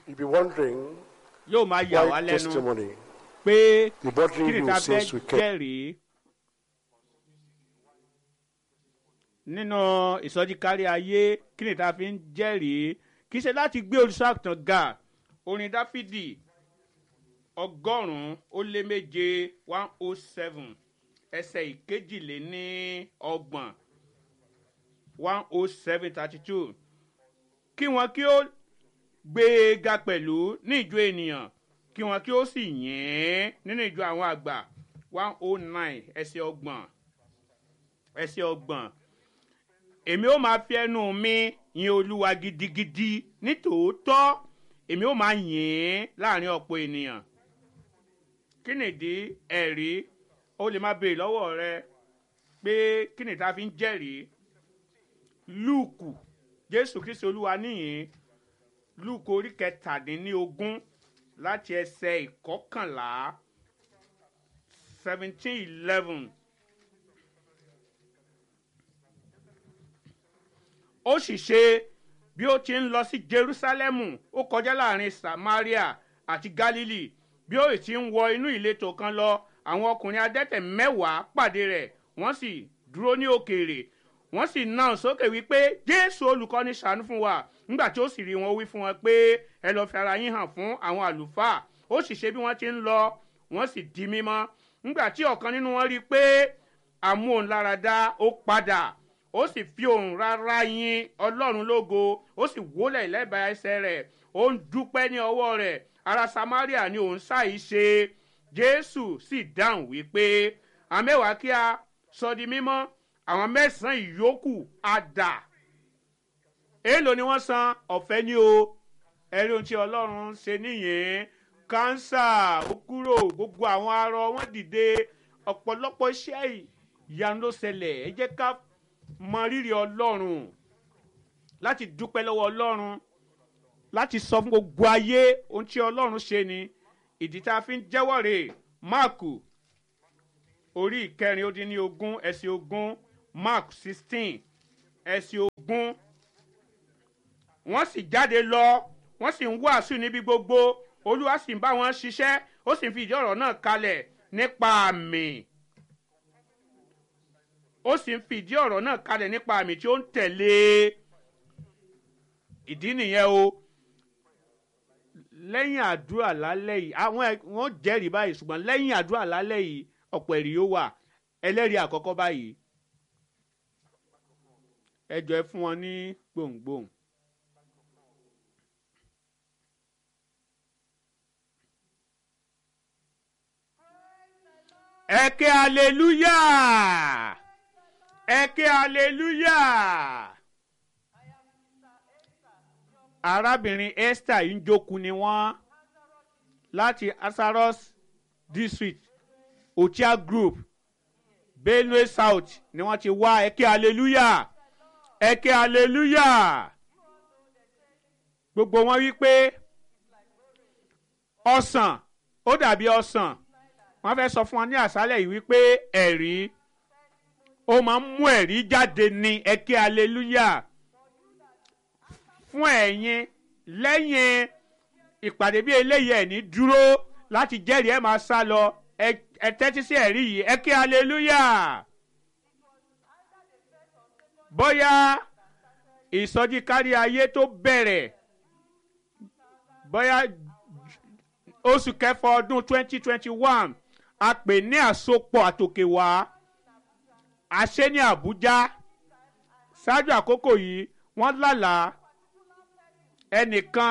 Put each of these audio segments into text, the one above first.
You'll be wondering yóò máa yà wá why lẹ́nu testimony. pé The kí bodily ni rule ta fẹ́ says we can. jẹ́rìí nínú ìsọjí kárí ayé kí ni ta fi ń jẹ́rìí kì í ṣe láti gbé olùṣàgùtàn ga orin dáfídì ọgọ́rùn-ún ó lé méje one oh seven ẹsẹ̀ ìkejìléní ọgbọ̀n one oh seven thirty two kí wọn kí ó gbé e ga pẹ̀lú ní ìjọ ènìyàn kí wọn kí ó sì yìn ín nínú ìjọ àwọn àgbà one oh nine ẹsẹ̀ ọgbọ̀n ẹsẹ̀ ọgbọ̀n èmi ó máa fi ẹnu mi yin olúwa gidigidi nítòótọ́ èmi ó máa yìn ín láàrin ọ̀pọ̀ ènìyàn kí nìdí ẹ̀rí ó lè má béèrè lọ́wọ́ rẹ pé kí ni ta fi ń jẹ́rìí lúùkù jésù kristu olúwa níyìn lúùkù orí kẹtàdínlógún láti ẹsẹ̀ ìkọkànlá seventeen eleven. ó sì ṣe bí ó ti ń lọ sí jerusalemu ó kọjá láàrin samaria àti galili bí ó ti ń wọ inú ìletò kan lọ àwọn ọkùnrin adẹ́tẹ̀ mẹ́wàá pàdé rẹ̀ wọ́n sì dúró ní òkèèrè wọ́n sì náà sókè wípé jésù olùkọ́ni ṣàánú fún wa nígbà tí ó sì rí wọn ó wí fún wọn pé ẹ lọ́ọ́ fi ara yín hàn fún àwọn àlùfáà ó sì ṣe bí wọ́n ti ń lọ wọ́n sì di mímọ́ nígbà tí ọ̀kan nínú wọn rí i pé àmú òun lára dá ó padà ó sì fi òun rárá yin ọlọ́run lógo ó sì wólẹ̀ lẹ́bàá ẹsẹ̀ rẹ̀ ó ń dúpẹ́ ní ọwọ́ rẹ̀ ará samaria ni òun ṣàì ṣe jésù sì dáhùn wípé àmẹ́wàá kí a sọ di mímọ́ àwọn mẹ́sàn-án ìyókù á dà èèlò ni wọ́n san ọ̀fẹ́ ní o ẹ̀rí ohun tí ọlọ́run ṣe nìyẹn kánsà ó kúrò gbogbo àwọn arọ wọn dìde ọ̀pọ̀lọpọ̀ iṣẹ́ ìyanu ló ṣẹlẹ̀ ẹ jẹ́ ká mọ rírì ọlọ́run láti dúpẹ́ lọ́wọ́ ọlọ́run láti sọ fún gbogbo ayé ohun tí ọlọ́run ṣe ni ìdí tá a fi ń jẹ́wọ́ rè máàkù orí ìkẹrin ó dín ní ogún ẹsẹ̀ ogún mark sixteen ẹsẹ̀ ogún wọ́n sì jáde lọ wọ́n sì ń wàásù níbi gbogbo olúwa sì ń bá wọn ṣiṣẹ́ ó sì ń fi ìdí ọ̀rọ̀ náà kalẹ̀ nípa àmì ó sì ń fi ìdí ọ̀rọ̀ náà kalẹ̀ nípa àmì tí ó ń tẹ̀lé ìdí nìyẹn o lẹ́yìn àdúrà lálẹ́ yìí àwọn ẹ̀- wọ́n jẹ́rìí báyìí ṣùgbọ́n lẹ́yìn àdúrà lálẹ́ yìí ọ̀pọ̀ ẹ̀rí yóò wà ẹlẹ́rìí àkọ́kọ́ báyìí ẹ jọ ẹ fún wọn ní gbòǹgbòǹ. ẹ ké hallelujah ẹ ké hallelujah arábìnrin esther yìí ń jókòó ni wọ́n láti asaros district ochia group benue south ni wọ́n ti wá ẹ ké hallelujah ẹ ké hallelujah gbogbo wọn wí pé ọsàn ó dàbí ọsàn wọn fẹ́ sọ fún wọn ní àṣálẹ̀ yìí wípé ẹ̀rí ó máa ń mú ẹ̀rí jáde ní ẹ ké hallelujah fún ẹ̀yin lẹ́yìn ìpàdé bí eléyìí ẹ̀ ní dúró láti jẹ́rìí ẹ̀ máa sá lọ ẹ ẹ tẹ́tí sí ẹ̀rí yìí ẹ ké hallelujah bóyá ìsọjí kárí ayé tó bẹ̀rẹ̀ bóyá oṣù kẹfà ọdún twenty twenty one a pè ní àsopọ̀ àtòkèwá àṣẹ ní àbújá ṣáájú àkókò yìí wọ́n lálàá ẹnìkan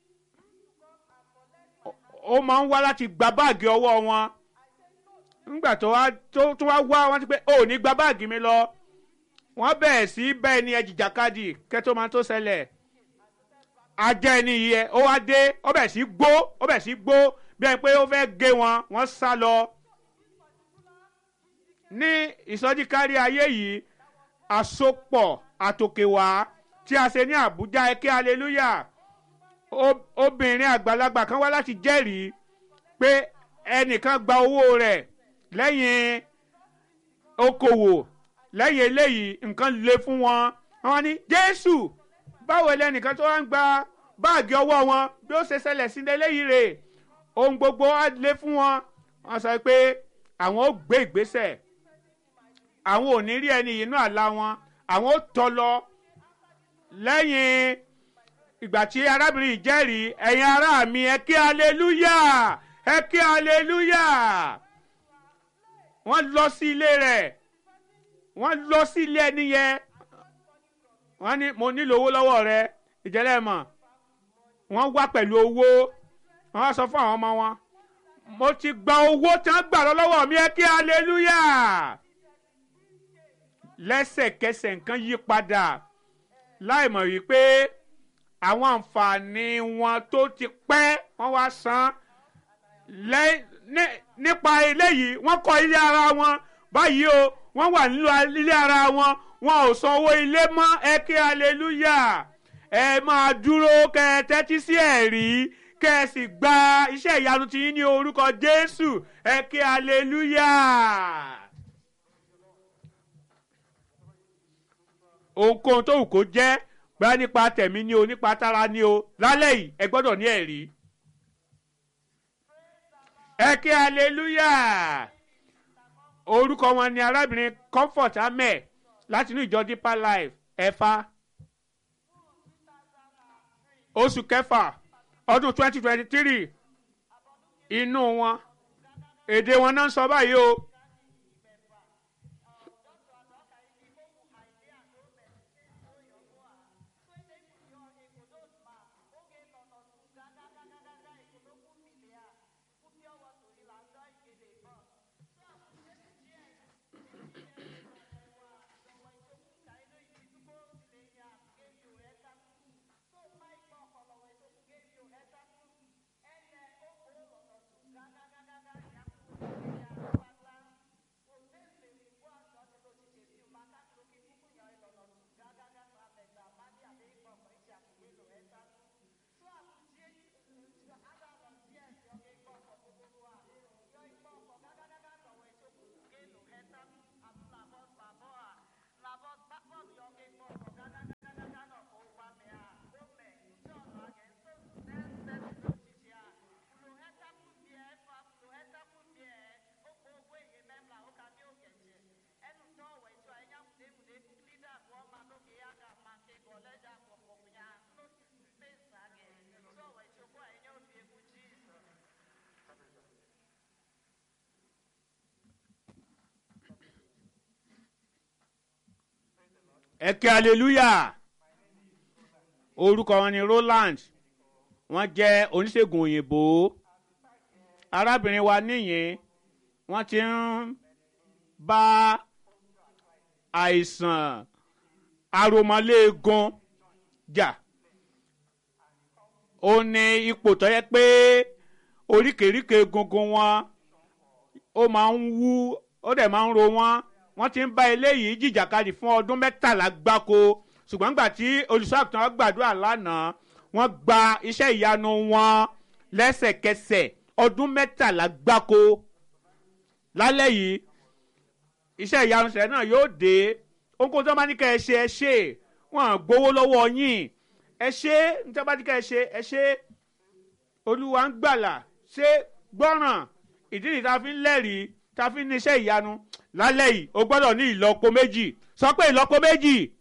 ó- ó máa ń wá láti gba báàgì ọwọ́ wọn nígbà tó wá tó tó wá wá wọ́n ti pé ò ní gba báàgì mi lọ wọ́n bẹ̀rẹ̀ sí bẹ́ẹ̀ ni ẹjìjàkadì kẹ́tọ́ máa tó ṣẹlẹ̀ ajá ẹni yìí ẹ ó wá dé ó bẹ̀ sí gbó ó bẹ̀ sí gbó bí ẹni pé ó fẹ́ gé wọn wọ́n sá lọ. ní ìsọjí kárí ayé yìí àsopọ̀ àtòkèwá tí a ṣe ní àbújá ẹkẹ́ hallelujah Ó- obìnrin àgbàlagbà kan wá láti jẹ́rìí pé ẹnìkan gba owó rẹ̀ lẹ́yìn okòwò lẹ́yìn eléyìí nǹkan le fún wọn wọn ní jésù báwo lẹnìkan tó wá ń gba báàgì ọwọ́ wọn bí ó ṣe ṣẹlẹ̀ sí eléyìí rè ohun gbogbo á lé fún wọn wọ́n sọ pé àwọn ó gbé ìgbésẹ̀ àwọn ò ní rí ẹni yìí inú àlá wọn àwọn ó tọ́ lọ lẹ́yìn ìgbà tí arábìnrin yìí jẹ́rìí ẹ̀yin ará mi ẹ kí aleluya ẹ kí aleluya wọ́n lọ sí ilé rẹ̀ wọ́n lọ sí ilé ẹni yẹn wọ́n ní mo nílò owó lọ́wọ́ rẹ ìjẹ́lẹ̀ mọ̀ wọ́n wá pẹ̀lú owó wọ́n wá sọ fún àwọn ọmọ wọn mo ti gba owó tí wọ́n gbà lọ́wọ́ mi ẹ kí aleluya lẹ́sẹ̀kẹsẹ̀ nǹkan yí padà láìmọ̀ wípé àwọn àǹfààní wọn tó ti pẹ́ wọ́n wá san nípa eléyìí wọ́n kọ́ ilé ara wọn báyìí o wọ́n wà nínú ilé ara wọn wọn ò san owó ilé mọ́ ẹ kí aleluya ẹ máa dúró kẹ ẹ tẹ́tí sí ẹ̀rí kẹ ẹ sì gba iṣẹ́ ìyanu tí yín ní orúkọ Jésù ẹ kí aleluya. ohunkóhun tó wù kó jẹ́ bá nípa tẹ̀mí ni o nípa tára ni o lálẹ́ yìí ẹ gbọ́dọ̀ ní ẹ̀rí. ẹ kí aleluya orúkọ wọn ni arábìnrin comfort amẹ láti inú ìjọ deeper life ẹ̀fà oṣù kẹfà ọdún twenty twenty three inú wọn èdè wọn náà ń sọ báyìí o. ẹ kí hallelujah orúkọ wọn ni Roland wọ́n jẹ́ oníṣègùn òyìnbó arábìnrin wa níyìn wọ́n ti ń bá àìsàn aromọléegun jà ó ní ipò tó yẹ pé oríkèéríkèé egungun wọn ó máa ń wú ó dẹ̀ máa ń ro wọ́n wọ́n ti ń bá eléyìí jìjàkadì fún ọdún mẹ́tàlá gbáko ṣùgbọ́n nígbà tí olùṣọ́àgùtàn gbàdúrà lánàá wọ́n gba iṣẹ́ ìyanu wọn lẹ́sẹ̀kẹsẹ̀ ọdún mẹ́tàlá gbáko lálẹ́ yìí iṣẹ́ ìyanu sẹ̀ náà yóò dé ohunkóhun tó bá ní ká ẹ ṣe ẹ ṣe wọn à gbowó lọ́wọ́ yín ẹ ṣe ní tó bá ní ká ẹ ṣe ẹ ṣe olúwa ń gbàlà ṣe gbọ́ràn ìdí nìyí tá a fi ń lẹ́rìí tá a fi ń ní iṣẹ́ ìyanu lálẹ́ yìí o gbọ́dọ̀ ní ìlọ́po méjì sọ pé ìlọ́po méjì